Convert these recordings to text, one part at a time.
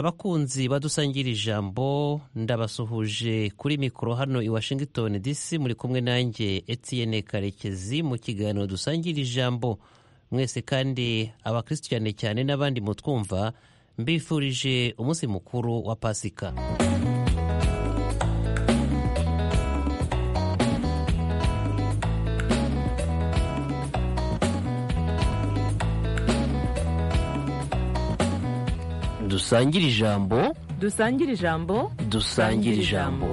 abakunzi badusangira ijambo ndabasuhuje kuri mikoro hano i washington dc muri kumwe nanjye etienne karekezi mu kiganiro dusangira ijambo mwese kandi abakirisitu cyane cyane n'abandi mutwumva mbifurije umunsi mukuru wa pasika dusangire ijambo dusangire ijambo dusangire ijambo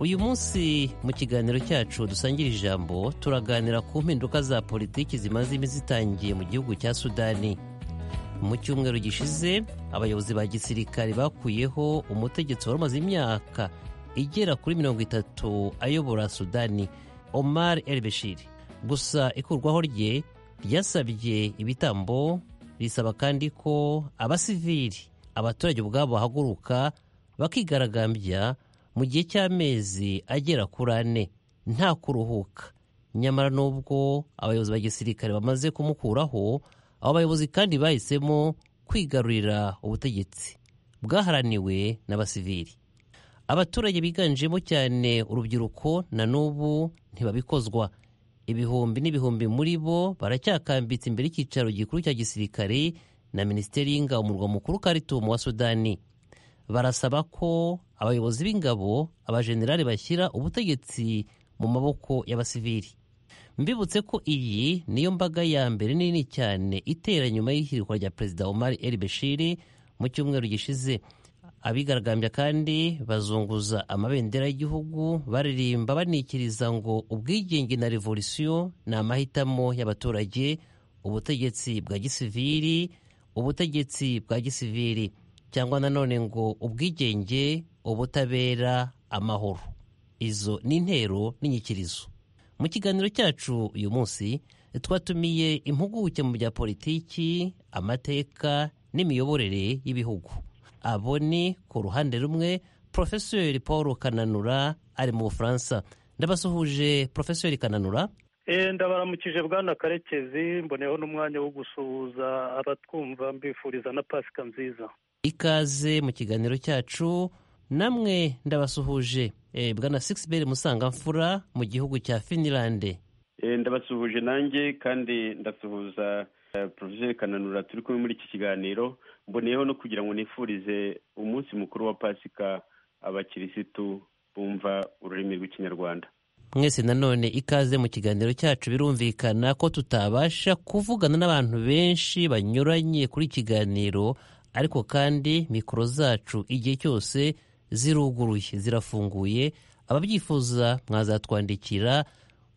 uyu munsi mu kiganiro cyacu dusangira ijambo turaganira ku mpinduka za politiki zimaze iminsi zitangiye mu gihugu cya sudani mu cyumweru gishize abayobozi ba gisirikare bakuyeho umutegetsi wari umaze imyaka igera kuri mirongo itatu ayobora sudani omar el beshir gusa ikurwaho rye ryasabye ibitambo risaba kandi ko abasivili abaturage ubwabo bahaguruka bakigaragambya mu gihe cy'amezi agera kuri ane nta kuruhuka nyamara n'ubwo abayobozi ba gisirikare bamaze kumukuraho abo bayobozi kandi bahisemo kwigarurira ubutegetsi bwaharaniwe n'abasivili abaturage biganjemo cyane urubyiruko na n'ubu ntibabikozwa ibihumbi n'ibihumbi muri bo baracyakambitse imbere y'icyicaro gikuru cya gisirikare na minisiteri y'ingabo murwa mukuru karitumu wa sudani barasaba ko abayobozi b'ingabo abajenerali bashyira ubutegetsi mu maboko y'abasivili mbibutse ko iyi niyo mbaga ya mbere nini cyane itera nyuma y'ihirikwa rya perezida Omar el Bashir mu cyumweru gishize abigaragambya kandi bazunguza amabendera y'igihugu baririmba banikiriza ngo ubwigenge na revolisiyo ni amahitamo y'abaturage ubutegetsi bwa gisivili ubutegetsi bwa gisivili cyangwa nanone ngo ubwigenge ubutabera amahoro izo ni intero n'inyikirizo mu kiganiro cyacu uyu munsi twatumiye impuguke mu bya politiki amateka n'imiyoborere y'ibihugu abo ni ku ruhande rumwe porofeseri paul kananura ari mu bufaransa ndabasuhuje porofeseri kananura ndabaramukije bwana karekezi mboneyeho n'umwanya wo gusuhuza abatwumva mbifuriza na pasika nziza ikaze mu kiganiro cyacu namwe ndabasuhuje bwana sigisi musangamfura mu gihugu cya finilande ndabasuhuje nanjye kandi ndasuhuza porofeseri kananura turi kumwe muri iki kiganiro mboneyeho no kugira ngo nifurize umunsi mukuru wa pasika abakirisitu bumva ururimi rw'ikinyarwanda mwese nanone ikaze mu kiganiro cyacu birumvikana ko tutabasha kuvugana n'abantu benshi banyuranye kuri ikiganiro ariko kandi mikoro zacu igihe cyose ziruguruye zirafunguye ababyifuza mwazatwandikira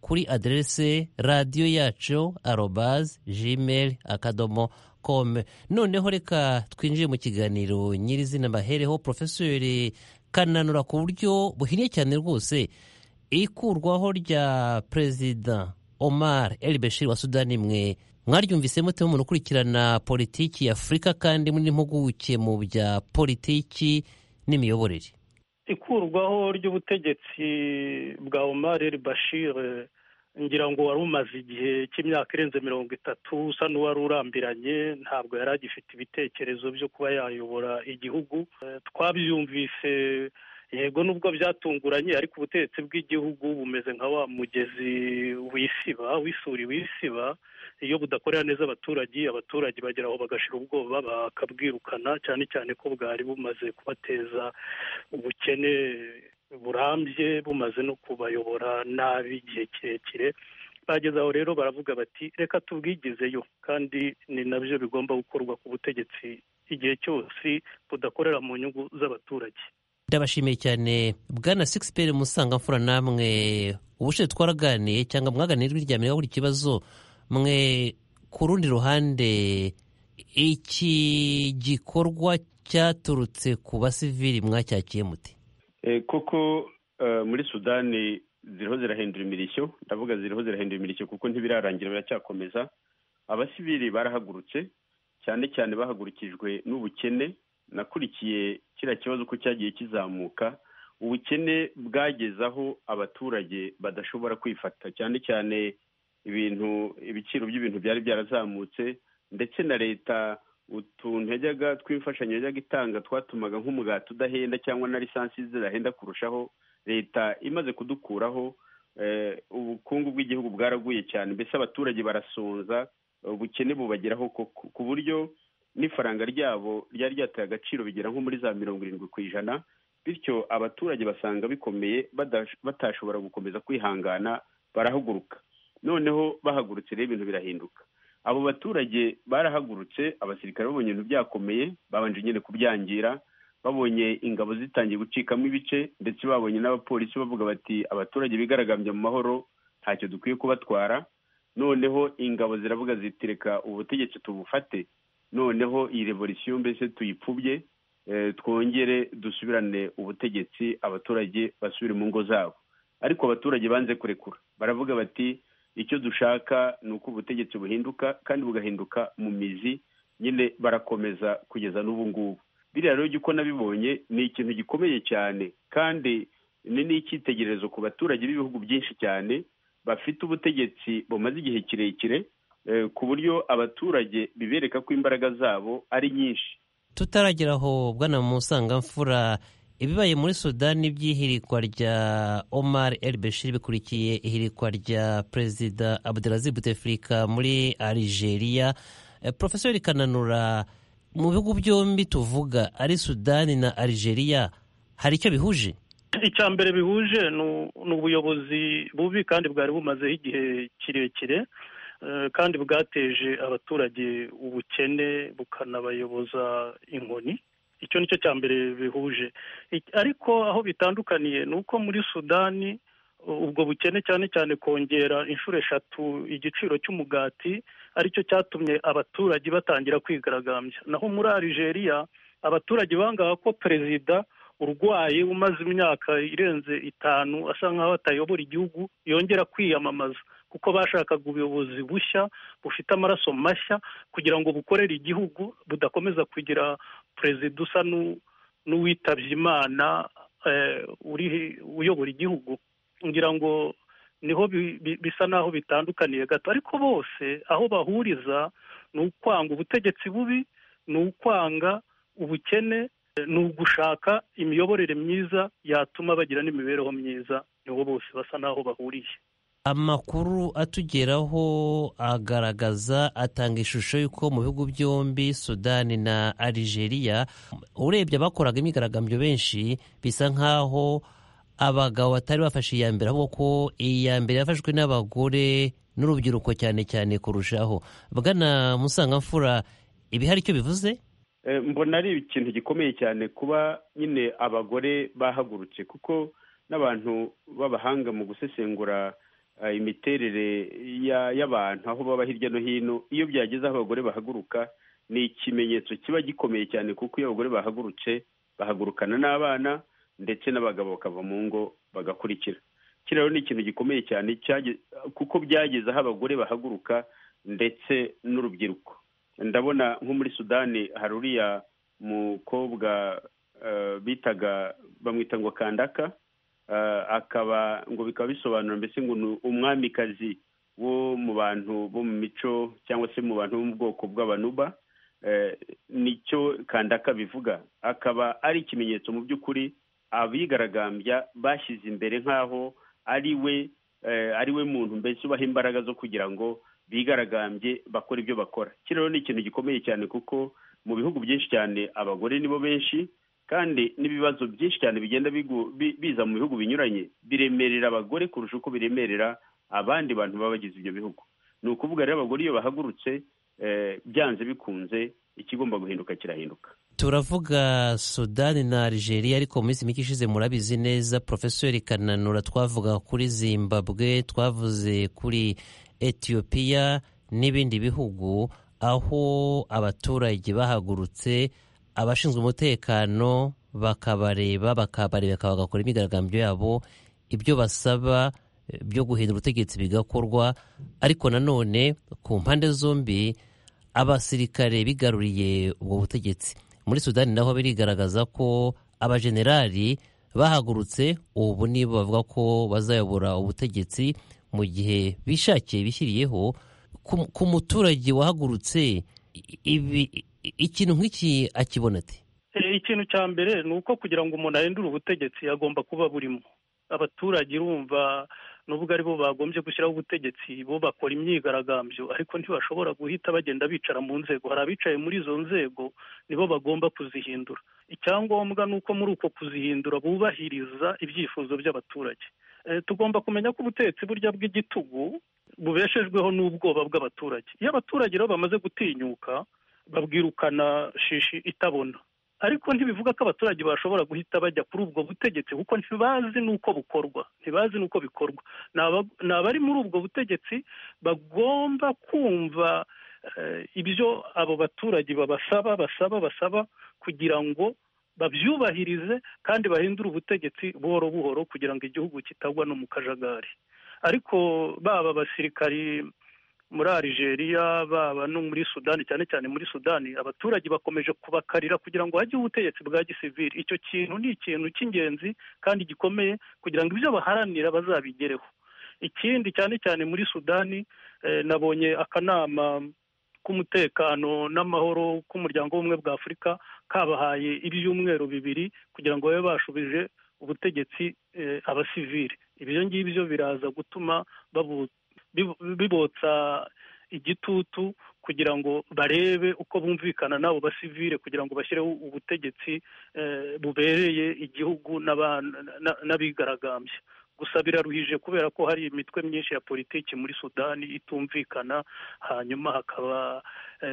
kuri aderese radiyo yacu arobazi jimeri akadomo kome noneho reka twinjire mu kiganiro nyirizina bahereho porofesori kananura ku buryo buhinnye cyane rwose ikurwaho rya perezida omar el bashir wa sudani mwe mwaryumvise mute umuntu ukurikirana politiki ya afurika kandi muri n'impuguke mu bya politiki n'imiyoborere ikurwaho ry'ubutegetsi bwa omar el bashir ngira ngo wari umaze igihe cy'imyaka irenze mirongo itatu usa n'uwari urambiranye ntabwo yari agifite ibitekerezo byo kuba yayobora igihugu twabyumvise yego nubwo byatunguranye ariko ubutegetsi bw'igihugu bumeze nka wa mugezi wisiba w'isuri wisiba iyo budakorera neza abaturage abaturage bagera aho bagashira ubwoba bakabwirukana cyane cyane ko bwari bumaze kubateza ubukene burambye bumaze no kubayobora nabi igihe kirekire bageze aho rero baravuga bati reka tubwigezeyo kandi ni nabyo bigomba gukorwa ku butegetsi igihe cyose budakorera mu nyungu z'abaturage ndabashimiye cyane bwana sigisi musangamfura namwe ubushize twaraganiye cyangwa mwaganiye rwiryamira buri kibazo mwe ku rundi ruhande iki gikorwa cyaturutse ku basivili mwacyakiye muti koko muri sudani ziriho zirahindura imirishyo ndavuga ziriho zirahindura imirishyo kuko ntibirarangira biracyakomeza abasivili barahagurutse cyane cyane bahagurukijwe n'ubukene nakurikiye kiriya kibazo uko cyagiye kizamuka ubukene bwageze aho abaturage badashobora kwifata cyane cyane ibintu ibiciro by'ibintu byari byarazamutse ndetse na leta utuntu yajyaga tw'imfashanyo yajyaga itanga twatumaga nk'umugati udahenda cyangwa na lisansi zidahenda kurushaho leta imaze kudukuraho ubukungu bw'igihugu bwaraguye cyane mbese abaturage barasonza ubukene bubageraho ku buryo n'ifaranga ryabo ryari ryateye agaciro bigera nko muri za mirongo irindwi ku ijana bityo abaturage basanga bikomeye batashobora gukomeza kwihangana barahaguruka noneho bahagurutse rero ibintu birahinduka abo baturage barahagurutse abasirikare babonye ibintu byakomeye babanje nyine kubyangira babonye ingabo zitangiye gucikamo ibice ndetse babonye n'abapolisi bavuga bati abaturage bigaragambya mu mahoro ntacyo dukwiye kubatwara noneho ingabo ziravuga zitireka ubutegetsi tubufate noneho iyi revolisiyo mbese tuyipfubye twongere dusubirane ubutegetsi abaturage basubire mu ngo zabo ariko abaturage banze kurekura baravuga bati icyo dushaka ni uko ubutegetsi buhinduka kandi bugahinduka mu mizi nyine barakomeza kugeza n'ubu ngubu biriya rero uko nabibonye ni ikintu gikomeye cyane kandi ni n'icyitegererezo ku baturage b'ibihugu byinshi cyane bafite ubutegetsi bumaze igihe kirekire ku buryo abaturage bibereka ko imbaraga zabo ari nyinshi tutaragera aho bwana musangamfura ibibaye muri sudani by'ihirikwa rya omar el bashir bikurikiye ihirikwa rya perezida abdelaziz bouteflika muri algeria porofesori kananura mu bihugu byombi tuvuga ari sudani na algeria hari icyo bihuje icya mbere bihuje ni ubuyobozi bubi kandi bwari bumazeho igihe kirekire kandi bwateje abaturage ubukene bukanabayoboza inkoni icyo ni cyo cya mbere bihuje ariko aho bitandukaniye ni uko muri sudani ubwo bukene cyane cyane kongera inshuro eshatu igiciro cy'umugati aricyo cyatumye abaturage batangira kwigaragambya naho muri Algeria abaturage bangaga ko perezida urwaye umaze imyaka irenze itanu asa nkaho atayobora igihugu yongera kwiyamamaza kuko bashakaga ubuyobozi bushya bufite amaraso mashya kugira ngo bukorere igihugu budakomeza kugira perezida usa n'uwitabye imana uyobora igihugu ngira ngo niho bisa n'aho bitandukaniye gato ariko bose aho bahuriza ni ukwanga ubutegetsi bubi ni ukwanga ubukene ni ugushaka imiyoborere myiza yatuma bagira n'imibereho myiza niho bose basa n'aho bahuriye amakuru atugeraho agaragaza atanga ishusho y'uko mu bihugu byombi sudani na algeria urebye abakoraga imyigaragambyo benshi bisa nk'aho abagabo batari bafashe iya mbere ahubwo ko iya mbere yafashwe n'abagore n'urubyiruko cyane cyane kurushaho bwana musangamfura ibi hari icyo bivuze mbona ari ikintu gikomeye cyane kuba nyine abagore bahagurutse kuko n'abantu b'abahanga mu gusesengura imiterere y'abantu aho baba hirya no hino iyo byageze aho abagore bahaguruka ni ikimenyetso kiba gikomeye cyane kuko iyo abagore bahagurutse bahagurukana n'abana ndetse n'abagabo bakava mu ngo bagakurikira kiriya ni ikintu gikomeye cyane kuko byageze aho abagore bahaguruka ndetse n'urubyiruko ndabona nko muri sudani hari uriya mukobwa bitaga bamwita ngo kandaka akaba ngo bikaba bisobanura mbese ngo ni umwamikazi wo mu bantu bo mu mico cyangwa se mu bantu bo mu bwoko bw'abanuba nicyo kandaka bivuga akaba ari ikimenyetso mu by'ukuri abigaragambya bashyize imbere nk'aho ari we ari we muntu mbese ubaha imbaraga zo kugira ngo bigaragambye bakore ibyo bakora kiriya ni ikintu gikomeye cyane kuko mu bihugu byinshi cyane abagore nibo benshi kandi n'ibibazo byinshi cyane bigenda biza mu bihugu binyuranye biremerera abagore kurusha uko biremerera abandi bantu baba bagize ibyo bihugu ni ukuvuga rero abagore iyo bahagurutse byanze bikunze ikigomba guhinduka kirahinduka turavuga sudani na algeria ariko mu minsi mike ishize murabizi neza porofesori kananura twavuga kuri zimbabwe twavuze kuri etiyopiya n'ibindi bihugu aho abaturage bahagurutse abashinzwe umutekano bakabareba bakabareba bagakora imyigaragambyo yabo ibyo basaba byo guhindura ubutegetsi bigakorwa ariko nanone ku mpande zombi abasirikare bigaruriye ubwo butegetsi muri sudani naho birigaragaza ko abajenerali bahagurutse ubu nibo bavuga ko bazayobora ubutegetsi mu gihe bishakiye bishyiriyeho ku muturage wahagurutse ikintu nk'iki akibona ati ikintu cya mbere ni uko kugira ngo umuntu ahindure ubutegetsi agomba kuba burimo abaturage urumva nubwo aribo bagombye gushyiraho ubutegetsi bo bakora imyigaragambyo ariko ntibashobora guhita bagenda bicara mu nzego hari abicaye muri izo nzego nibo bagomba kuzihindura icyangombwa ni uko muri uko kuzihindura bubahiriza ibyifuzo by'abaturage tugomba kumenya ko ubutegetsi burya bw'igitugu bubeshejweho n'ubwoba bw'abaturage iyo abaturage rero bamaze gutinyuka babwirukana shishi itabona ariko ntibivuga ko abaturage bashobora guhita bajya kuri ubwo butegetsi kuko ntibazi n'uko bukorwa ntibazi n'uko bikorwa ni abari muri ubwo butegetsi bagomba kumva ibyo abo baturage babasaba basaba basaba kugira ngo babyubahirize kandi bahindure ubutegetsi buhoro buhoro kugira ngo igihugu kitagwa no mu kajagari ariko baba abasirikari muri Algeria baba no muri sudani cyane cyane muri sudani abaturage bakomeje kubakarira kugira ngo hajye ubutegetsi bwa gisivili icyo kintu ni ikintu cy'ingenzi kandi gikomeye kugira ngo ibyo baharanira bazabigereho ikindi cyane cyane muri sudani nabonye akanama k'umutekano n'amahoro k'umuryango w'ubumwe bwa afurika kabahaye ibyumweru bibiri kugira ngo babe bashubije ubutegetsi abasivili ibyo ngibyo biraza gutuma babuta bibotsa igitutu kugira ngo barebe uko bumvikana n'abo basivire kugira ngo bashyireho ubutegetsi bubereye igihugu n'abigaragambye gusa biraruhije kubera ko hari imitwe myinshi ya politiki muri sudani itumvikana hanyuma hakaba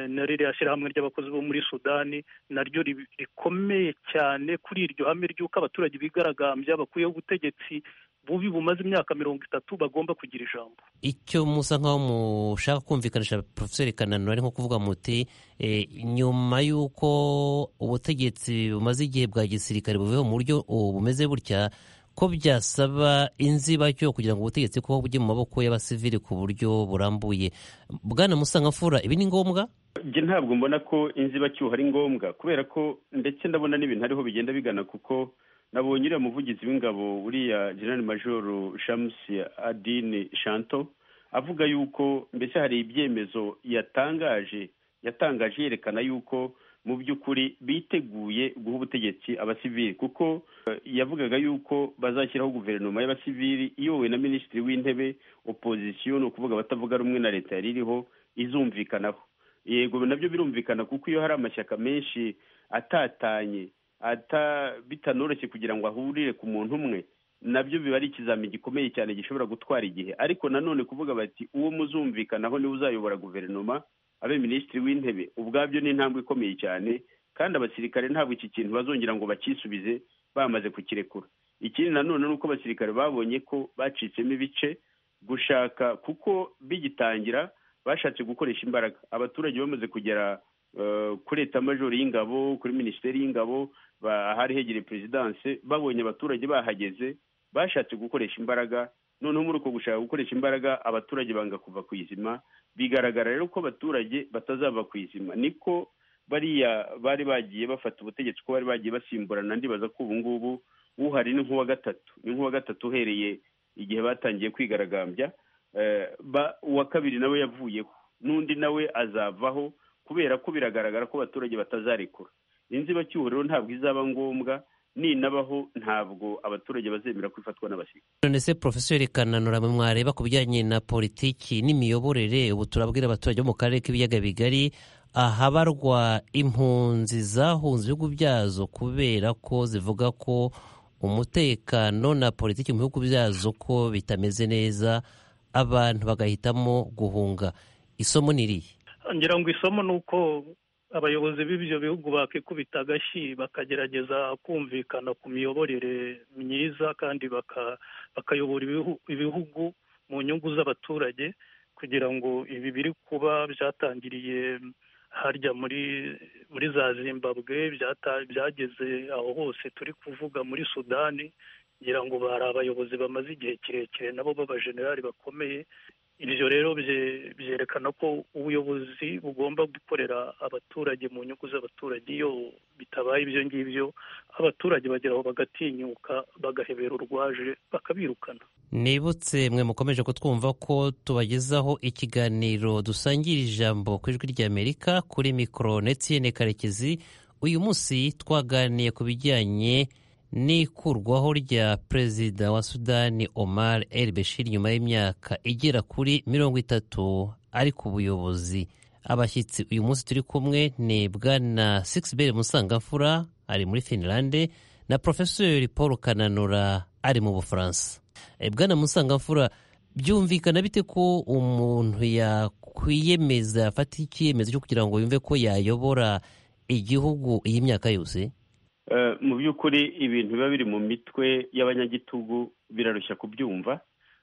na ririya shyirahamwe ry'abakozi bo muri sudani naryo rikomeye cyane kuri iryo hame ry'uko abaturage bigaragambya bakuyeho ubutegetsi bubi bumaze imyaka mirongo itatu bagomba kugira ijambo icyo musa nk'aho mushaka kumvikanisha poroferi kananura ari nko kuvuga muti nyuma y'uko ubutegetsi bumaze igihe bwa gisirikare buveho mu buryo bumeze gutya ko byasaba inzibacyo kugira ngo ubutegetsi kuba bujye mu maboko y'abasivili ku buryo burambuye bwana musangafura ibi ni ngombwa njye ntabwo mbona ko inzibacyuho ari ngombwa kubera ko ndetse ndabona n'ibintu ariho bigenda bigana kuko nabonye uriya muvugizi w'ingabo uriya general major james adine shanto avuga yuko mbese hari ibyemezo yatangaje yatangaje yerekana yuko mu by'ukuri biteguye guha ubutegetsi abasivili kuko yavugaga yuko bazashyiraho guverinoma y'abasivili iyobowe na minisitiri w'intebe opozisiyo ni ukuvuga abatavuga rumwe na leta yari iriho izumvikanaho yego nabyo birumvikana kuko iyo hari amashyaka menshi atatanye bitanoroshye kugira ngo ahurire ku muntu umwe nabyo biba ari ikizami gikomeye cyane gishobora gutwara igihe ariko nanone kuvuga bati uwo muzumvikanaho niwe uzayobora guverinoma abe minisitiri w'intebe ubwabyo ni intambwe ikomeye cyane kandi abasirikare ntabwo iki kintu bazongera ngo bakisubize bamaze kukirekura ikindi nanone ni uko abasirikare babonye ko bacitsemo ibice gushaka kuko bigitangira bashatse gukoresha imbaraga abaturage bamaze kugera kuri etamajoro y'ingabo kuri minisiteri y'ingabo hari hegereye perezidanse babonye abaturage bahageze bashatse gukoresha imbaraga noneho muri uko gushaka gukoresha imbaraga abaturage banga kuva ku izima bigaragara rero ko abaturage batazava ku izima niko bariya bari bagiye bafata ubutegetsi ko bari bagiye basimburana ndibaza ko ubu ngubu uhari ni nk'uwa gatatu ni nk'uwa gatatu uhereye igihe batangiye kwigaragambya uwa kabiri nawe yavuyeho n'undi nawe azavaho kubera ko biragaragara ko abaturage batazarekura inzibacyuho rero ntabwo izaba ngombwa ninabaho ntabwo abaturage bazemera kwifatwa n'abasirikare none se porofeseri kananura mwe mwareba ku bijyanye na politiki n'imiyoborere ubu turabwira abaturage bo mu karere k'ibiyaga bigari ahabarwa impunzi zahunze ibihugu byazo kubera ko zivuga ko umutekano na politiki mu bihugu byazo ko bitameze neza abantu bagahitamo guhunga isomo ni irihe ngira ngo isomo ni uko abayobozi b'ibyo bihugu bakikubita agashyi bakagerageza kumvikana ku miyoborere myiza kandi bakayobora ibihugu mu nyungu z'abaturage kugira ngo ibi biri kuba byatangiriye harya muri muri za zimbabwe byageze aho hose turi kuvuga muri sudani ngira ngo bari abayobozi bamaze igihe kirekire nabo b'abajenerali bakomeye ibyo rero byerekana ko ubuyobozi bugomba gukorera abaturage mu nyungu z'abaturage iyo bitabaye ibyo ngibyo abaturage bagera aho bagatinyuka bagahebera urwaje bakabirukana nibutse mwe mukomeje kutwumva ko tubagezaho ikiganiro dusangira ijambo ku ijwi ry'amerika kuri mikoro netsiyene karekezi uyu munsi twaganiye ku bijyanye n'ikurwaho rya perezida wa sudani omar el bashir nyuma y'imyaka igera kuri mirongo itatu ari ku buyobozi abashyitsi uyu munsi turi kumwe ni bwana sigiberi musangamfura ari muri finlande na porofesori paul kananura ari mu bufaransa bwana musangamfura byumvikana bite ko umuntu yakwiyemeza afata icyemezo cyo kugira ngo yumve ko yayobora igihugu iyi myaka yose mu by'ukuri ibintu biba biri mu mitwe y'abanyagitugu birarushya kubyumva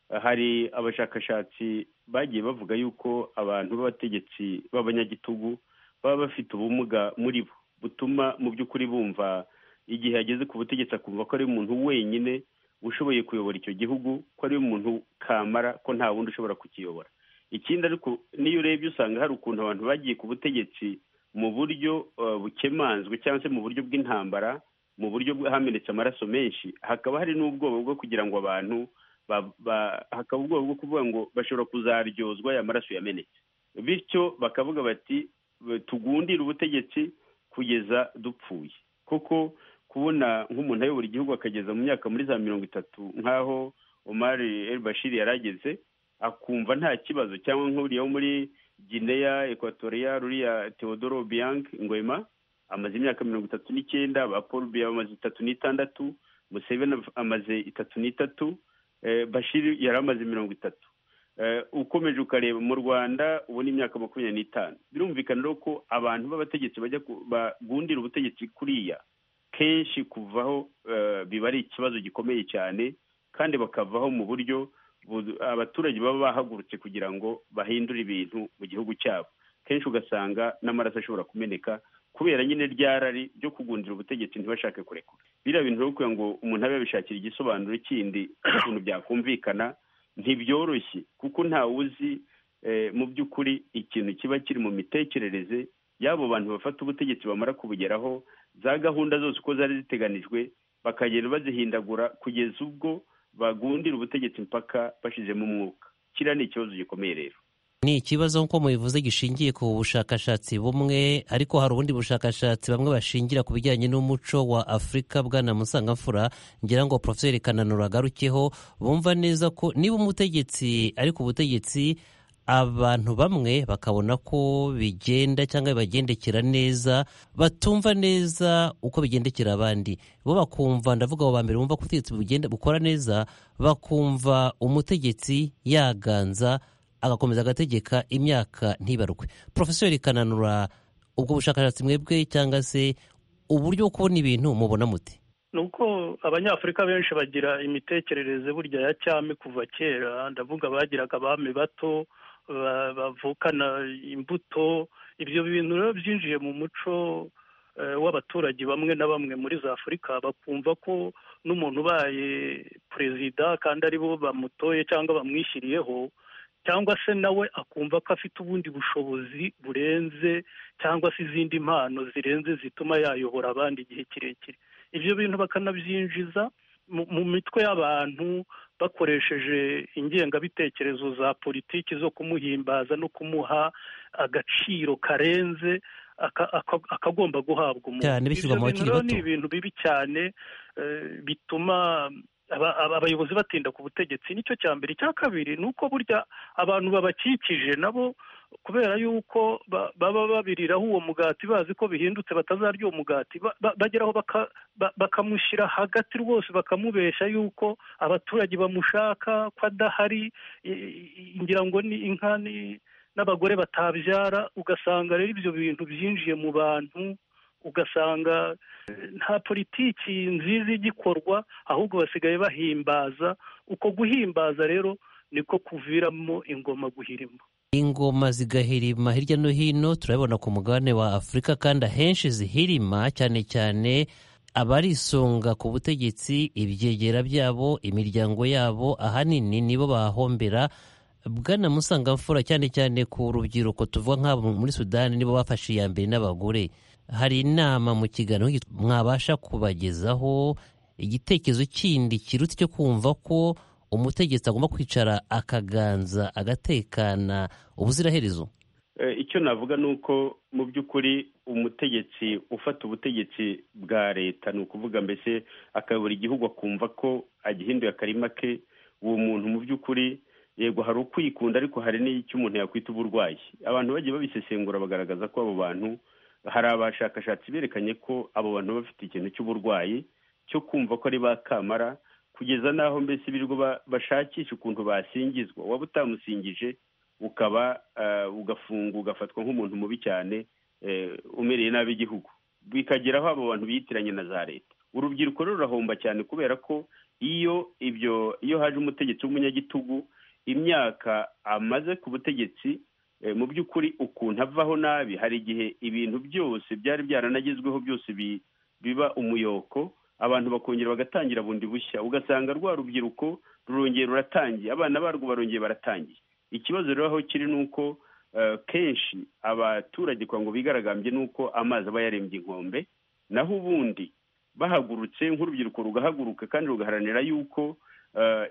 hari abashakashatsi bagiye bavuga yuko abantu b'abategetsi b'abanyagitugu baba bafite ubumuga muri bo butuma mu by'ukuri bumva igihe ageze ku butegetsi akumva ko ari umuntu wenyine ushoboye kuyobora icyo gihugu ko ari umuntu kamara ko nta wundi ushobora kukiyobora ikindi ariko n'iyo urebye usanga hari ukuntu abantu bagiye ku butegetsi mu buryo bukemanzwe cyangwa se mu buryo bw'intambara mu buryo hamenetse amaraso menshi hakaba hari n'ubwoba bwo kugira ngo abantu hakaba ubwoba bwo kuvuga ngo bashobora kuzaryozwa aya maraso yamenetse bityo bakavuga bati tugundire ubutegetsi kugeza dupfuye kuko kubona nk'umuntu ayobora igihugu akageza mu myaka muri za mirongo itatu nk'aho omari el bashir yarageze akumva nta kibazo cyangwa nk'uriya wo muri gineya ekwatoriya ruriya teodoro biyank ngwema amaze imyaka mirongo itatu n'icyenda ba paul biya amaze itatu n'itandatu museveni amaze itatu n'itatu bashiri yari amaze mirongo itatu ukomeje ukareba mu rwanda ubu ni imyaka makumyabiri n'itanu birumvikana rero ko abantu b'abategetsi bajya bagundira ubutegetsi kuriya kenshi kuvaho biba ari ikibazo gikomeye cyane kandi bakavaho mu buryo abaturage baba bahagurutse kugira ngo bahindure ibintu mu gihugu cyabo kenshi ugasanga n'amaraso ashobora kumeneka kubera nyine ryarari ryo kugundira ubutegetsi ntibashake kurekura biriya bintu kugira ngo umuntu abe yabishakira igisobanuro kindi ukuntu byakumvikana ntibyoroshye kuko ntawe uzi mu by'ukuri ikintu kiba kiri mu mitekerereze y'abo bantu bafata ubutegetsi bamara kubugeraho za gahunda zose uko zari ziteganijwe bakagenda bazihindagura kugeza ubwo bagundira ubutegetsi mpaka bashyizemo umwuka kiriya ni ikibazo gikomeye rero ni ikibazo nk'uko mubivuze gishingiye ku bushakashatsi bumwe ariko hari ubundi bushakashatsi bamwe bashingira ku bijyanye n'umuco wa afurika bwana musangamfura ngira ngo poroferi kananura agarukeho bumva neza ko niba umutegetsi ari ku butegetsi abantu bamwe bakabona ko bigenda cyangwa bibagendekera neza batumva neza uko bigendekera abandi bo bakumva ndavuga abo ba mbere bumva ko ubutegetsi bugenda bukora neza bakumva umutegetsi yaganza agakomeza agategeka imyaka ntibarwe porofesori kananura ubwo bushakashatsi mwebwe cyangwa se uburyo bwo kubona ibintu mubona muti ni uko abanyafurika benshi bagira imitekerereze burya ya cyami kuva kera ndavuga bagiraga abami bato bavukana imbuto ibyo bintu rero byinjiye mu muco w'abaturage bamwe na bamwe muri za afurika bakumva ko n'umuntu ubaye perezida kandi aribo bamutoye cyangwa bamwishyiriyeho cyangwa se nawe akumva ko afite ubundi bushobozi burenze cyangwa se izindi mpano zirenze zituma yayobora abandi igihe kirekire ibyo bintu bakanabyinjiza mu mitwe y'abantu bakoresheje ingengabitekerezo za politiki zo kumuhimbaza no kumuha agaciro karenze akagomba guhabwa umuntu ibyo rero ni ibintu bibi cyane bituma abayobozi batinda ku butegetsi nicyo cya mbere icya kabiri ni uko burya abantu babakikije nabo kubera yuko baba babiriraho uwo mugati bazi ko bihindutse batazarya uwo mugati bageraho bakamushyira hagati rwose bakamubeshya yuko abaturage bamushaka ko adahari ngira ngo ni inka n'abagore batabyara ugasanga rero ibyo bintu byinjiye mu bantu ugasanga nta politiki nziza igikorwa ahubwo basigaye bahimbaza uko guhimbaza rero niko kuviramo ingoma guhirima ingoma zigahirima hirya no hino turabibona ku mugabane wa afurika kandi ahenshi zihirima cyane cyane abarisunga ku butegetsi ibyegera byabo imiryango yabo ahanini nibo bahombera bwana musangamfura cyane cyane ku rubyiruko tuvuga nk'abo muri sudani nibo bafashe iya mbere n'abagore hari inama mu kiganiro mwabasha kubagezaho igitekerezo kindi kirutse cyo kumva ko umutegetsi agomba kwicara akaganza agatekana ubuziraherezo icyo navuga ni uko mu by'ukuri umutegetsi ufata ubutegetsi bwa leta ni ukuvuga mbese akayobora igihugu akumva ko agihinduye akarima ke uwo muntu mu by'ukuri yego hari ukwikunda ariko hari n'icyo umuntu yakwita uburwayi abantu bagiye babisesengura bagaragaza ko abo bantu hari abashakashatsi berekanye ko abo bantu baba bafite ikintu cy'uburwayi cyo kumva ko ari ba kamara kugeza n'aho mbese birirwa bashakisha ukuntu basingizwa waba utamusingije ukaba ugafunga ugafatwa nk'umuntu mubi cyane umereye nabi igihugu bikageraho abo bantu biyitiranye na za leta urubyiruko rurahomba cyane kubera ko iyo ibyo iyo haje umutegetsi w'umunyagitugu imyaka amaze ku butegetsi mu by'ukuri ukuntu avaho nabi hari igihe ibintu byose byari byaranagezweho byose biba umuyoko abantu bakongera bagatangira bundi bushya ugasanga rwa rubyiruko rurongera ruratangiye abana barwo barongeye baratangiye ikibazo rero aho kiri ni uko kenshi abaturage kwa ngo bigaragambye ni uko amazi aba yarembye inkombe naho ubundi bahagurutse nk'urubyiruko rugahaguruka kandi rugaharanira yuko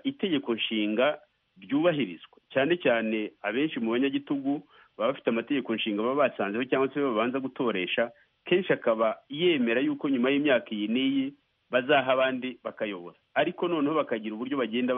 itegeko nshinga ryubahirizwa cyane cyane abenshi mu banyagitugu baba bafite amategeko nshinga baba basanzeho cyangwa se babanza gutoresha kenshi akaba yemera yuko nyuma y'imyaka iyi n'iyi bazaha abandi bakayobora ariko noneho bakagira uburyo bagenda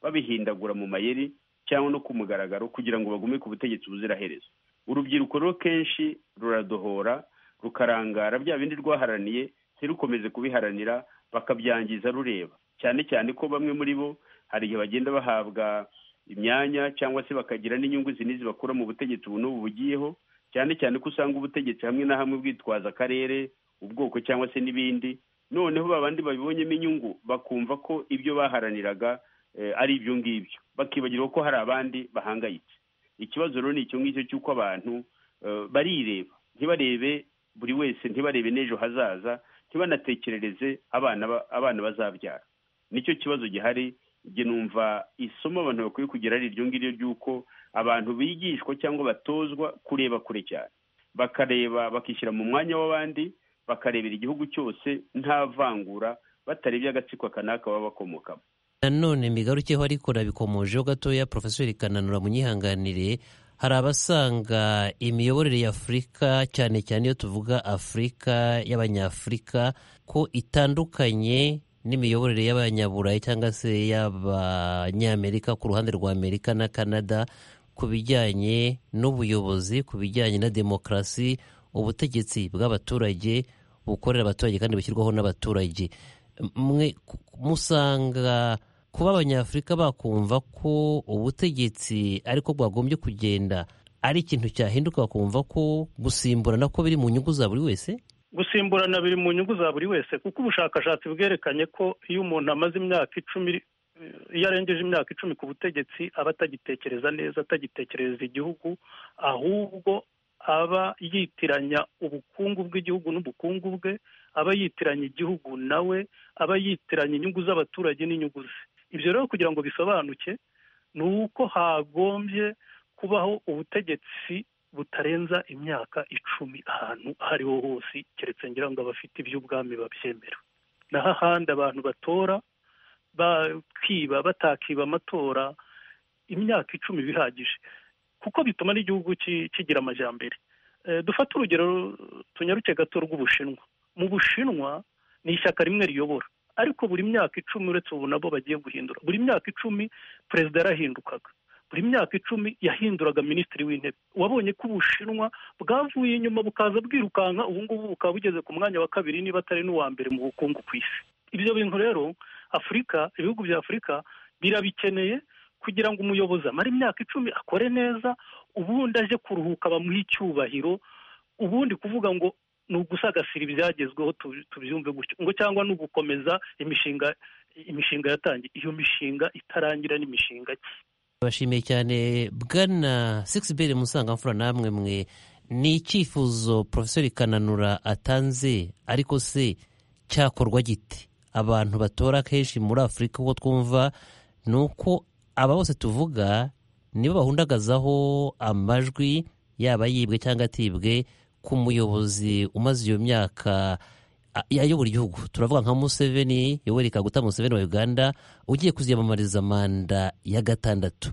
babihindagura mu mayeri cyangwa no ku mugaragaro kugira ngo bagume ku butegetsi buziraherezo urubyiruko rero kenshi ruradohora rukarangara bya bindi rwaharaniye ntirukomeze kubiharanira bakabyangiza rureba cyane cyane ko bamwe muri bo hari igihe bagenda bahabwa imyanya cyangwa se bakagira n'inyungu zinizi bakura mu butegetsi ubu n'ubu bugiyeho cyane cyane ko usanga ubutegetsi hamwe na hamwe bwitwaza akarere ubwoko cyangwa se n'ibindi noneho babandi babibonyemo inyungu bakumva ko ibyo baharaniraga ari ibyo ngibyo bakibagirwa ko hari abandi bahangayitse ikibazo rero ni icyo ngicyo cy'uko abantu barireba ntibarebe buri wese ntibarebe n'ejo hazaza ntibanatekerereze abana bazabyara nicyo kibazo gihari numva isomo abantu bakwiye kugira ari iryo ngiryo ry'uko abantu bigishwa cyangwa batozwa kureba kure cyane bakareba bakishyira mu mwanya w'abandi bakarebera igihugu cyose nta vangura batarebye agatsiko kanaka baba bakomokamo nanone migarukeho ariko nabikomojeho gatoya porofeseri kananura munyihanganire hari abasanga imiyoborere y'afurika cyane cyane iyo tuvuga afurika y'abanyafurika ko itandukanye n'imiyoborere y'abanyaburayi cyangwa se y'abanyamerika ku ruhande rwa amerika na canada ku bijyanye n'ubuyobozi ku bijyanye na demokarasi ubutegetsi bw'abaturage bukorera abaturage kandi bushyirwaho n'abaturage mwe musanga kuba abanyafurika bakumva ko ubutegetsi ariko bwagombye kugenda ari ikintu cyahinduka bakumva ko gusimburana ko biri mu nyungu za buri wese gusimburana biri mu nyungu za buri wese kuko ubushakashatsi bwerekanye ko iyo umuntu amaze imyaka icumi iyo arengeje imyaka icumi ku butegetsi aba atagitekereza neza atagitekereza igihugu ahubwo aba yitiranya ubukungu bw'igihugu n'ubukungu bwe aba yitiranya igihugu nawe aba yitiranya inyungu z'abaturage n'inyungu ze ibyo rero kugira ngo bisobanuke ni uko hagombye kubaho ubutegetsi butarenza imyaka icumi ahantu aho ariho hose keretse ngira ngo abafite iby'ubwami babyemera naho ahandi abantu batora bakiba batakiba amatora imyaka icumi bihagije kuko bituma n'igihugu kigira amajyambere dufate urugero tunyaruke gato rw'ubushinwa mu bushinwa ni ishyaka rimwe riyobora ariko buri myaka icumi uretse ubu nabo bagiye guhindura buri myaka icumi perezida yarahindukaga buri myaka icumi yahinduraga minisitiri w'intebe wabonye ko ubushinwa bwavuye inyuma bukaza bwirukanka ubu ngubu bukaba bugeze ku mwanya wa kabiri niba atari n'uwa mbere mu bukungu ku isi ibyo bintu rero afurika ibihugu bya afurika birabikeneye kugira ngo umuyobozi amare imyaka icumi akore neza ubundi aje kuruhuka bamuhe icyubahiro ubundi kuvuga ngo ni ugusagasira ibyagezweho tubyumve gutyo ngo cyangwa ni ugukomeza imishinga imishinga yatangiye iyo mishinga itarangira n'imishinga bashimiye cyane bwana sigisi musangamfura namwe mwe ni icyifuzo porofesori kananura atanze ariko se cyakorwa giti abantu batora kenshi muri afurika uko twumva ni uko aba bose tuvuga nibo bahundagazaho amajwi yaba yibwe cyangwa atibwe ku muyobozi umaze iyo myaka a- yayobora igihugu turavuga nka museveni yoweri kaguta museveni wa uganda ugiye kuziyamamariza manda ya gatandatu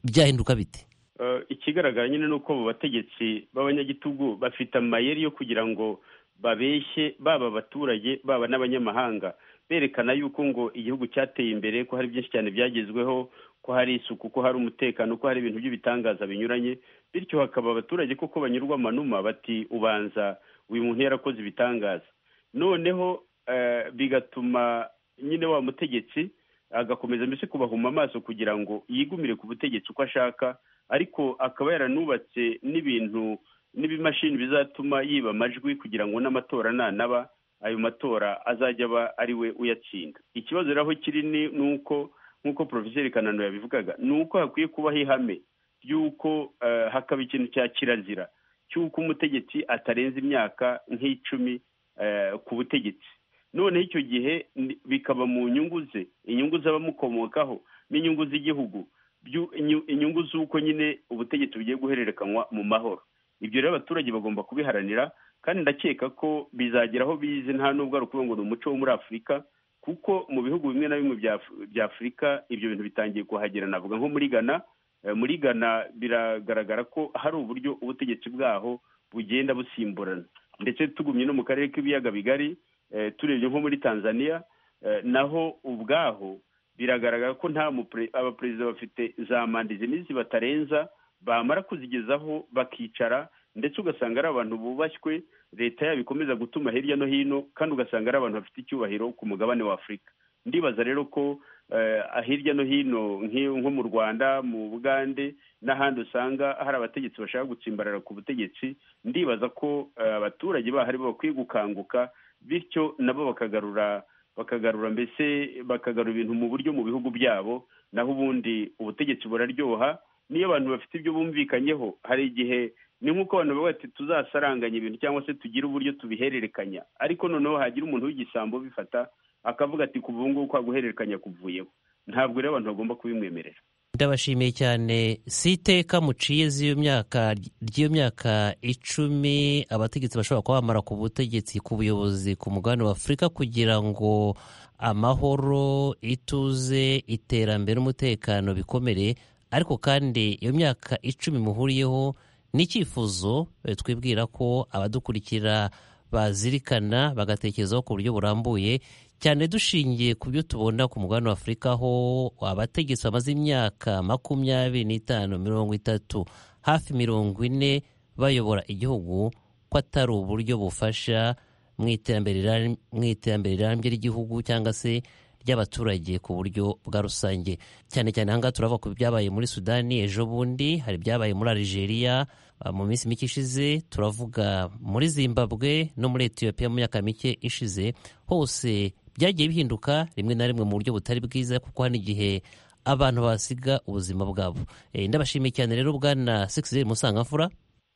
byahinduka bite Eh, ikigaragara nyine ni uko abo bategetsi b'abanyagitugu bafite amayeri yo kugira ngo babeshye baba abaturage baba n'abanyamahanga berekana yuko ngo igihugu cyateye imbere ko hari byinshi cyane byagezweho ko hari isuku ko hari umutekano ko hari ibintu by'ibitangaza binyuranye bityo hakaba abaturage koko banyurwa amanuma bati ubanza uyu muntu yarakoze ibitangaza noneho eh, bigatuma nyine wa mutegetsi agakomeza mbese kubahuma amaso kugira ngo yigumire ku butegetsi uko ashaka ariko akaba yaranubatse n'ibintu n'ibimashini bizatuma yiba amajwi kugira ngo n'amatora nanaba ayo matora azajya aba ari we uyatsinda ikibazo rero aho kiri ni ni uko nk'uko porofeseri kanano yabivugaga ni uko hakwiye kubaho ihame ry'uko eh, hakaba ikintu cya kirazira cy'uko umutegetsi atarenza imyaka nk'icumi eh, ku butegetsi noneho icyo gihe ni- bikaba mu nyungu ze inyungu z'abamukomokaho n'inyungu z'igihugu byu- inyu- inyungu z'uko nyine ubutegetsi bugiye guhererekanywa mu mahoro ibyo rero abaturage bagomba kubiharanira kandi ndakeka ko bizagera aho bize nta nubwo ari ukuvuga ngo ni umuco wo muri afurika kuko mu bihugu bimwe na bimwe bya Af- bya afurika ibyo bintu bitangiye kuhagera navuga nko muri gana Eh, muri gana biragaragara ko hari uburyo ubutegetsi bwaho bugenda busimburana ndetse tugumye no mu karere k'ibiyaga bigari eh, turebye nko muri tanzania eh, naho ubwaho biragaragara ko nta mupre- abaperezida bafite za manda izi n'izi batarenza bamara kuzigezaho bakicara ndetse ugasanga ari abantu bubashywe leta yabo ikomeza gutuma hirya no hino kandi ugasanga ari abantu bafite icyubahiro ku mugabane wa afurika ndibaza rero ko eh, hirya no hino nk'iyo- nko mu rwanda mu bugande n'ahandi usanga hari abategetsi bashaka gutsimbarara ku butegetsi ndibaza ko eh, abaturage bahari bo bakwiye gukanguka bityo nabo bakagarura bakagarura mbese bakagarura ibintu mu buryo mu bihugu byabo naho ubundi ubutegetsi buraryoha niyo abantu bafite ibyo bumvikanyeho hari igihe ni nk'uko abantu bavuga bati tuzasaranganya ibintu cyangwa se tugire uburyo tubihererekanya ariko noneho hagira umuntu w'igisambo ubifata akavuga ati kuva ubu ngubu kwa guhererekanya kuvuyeho ntabwo rero abantu bagomba kubimwemerera ndabashimiye cyane si iteka muciye z'iyo myaka ry'iyo myaka icumi abategetsi bashobora kuba bamara ku butegetsi ku buyobozi ku mugabane wa afurika kugira ngo amahoro ituze iterambere n'umutekano bikomere ariko kandi iyo myaka icumi muhuriyeho n'icyifuzo eh, twibwira ko abadukurikira bazirikana bagatekerezaho ku buryo burambuye cyane dushingiye ku byo tubona ku mugabane wa afurika ho abategetsi bamaze imyaka makumyabiri n'itanu mirongo itatu hafi mirongo ine bayobora igihugu ko atari uburyo bufasha mu iterambere riram- mu iterambere rirambye ry'igihugu cyangwa se ry'abaturage ku buryo bwa rusange cyane cyane ahangaha turava ku byabaye muri sudani ejo bundi hari ibyabaye muri algeria ah, mu minsi mike ishize turavuga muri zimbabwe no muri etiyopiya mu myaka mike ishize hose byagiye bihinduka rimwe na rimwe mu buryo butari bwiza kuko hari igihe abantu basiga ubuzima bwabo Eh, ndabashimiye cyane rero bwana sekizeri musangamfura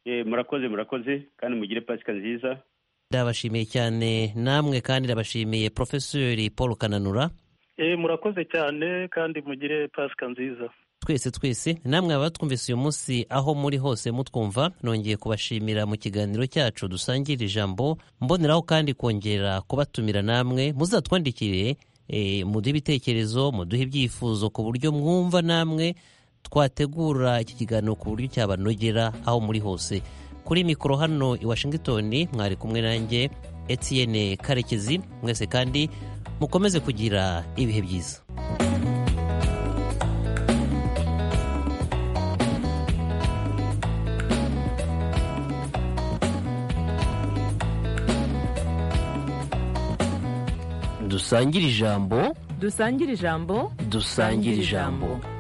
Eh, murakoze murakoze kandi mugire pasika nziza ndabashimiye cyane namwe kandi ndabashimiye porofeseri paul kananura Eh, murakoze cyane kandi mugire pasika nziza twese twese namwe abatwumvise uyu munsi aho muri hose mutwumva nongeye kubashimira mu kiganiro cyacu dusangira ijambo mboneraho kandi kongera kubatumira namwe muzatwandikire eh, muduhe ibitekerezo muduhe ibyifuzo ku buryo mwumva namwe twategura iki kiganiro ku buryo cyabanogera aho muri hose kuri mikoro hano i washington mwari kumwe nanjye etienne karekezi mwese kandi mukomeze kugira ibihe byiza dusangire ijambo dusangire ijambo dusangira ijambo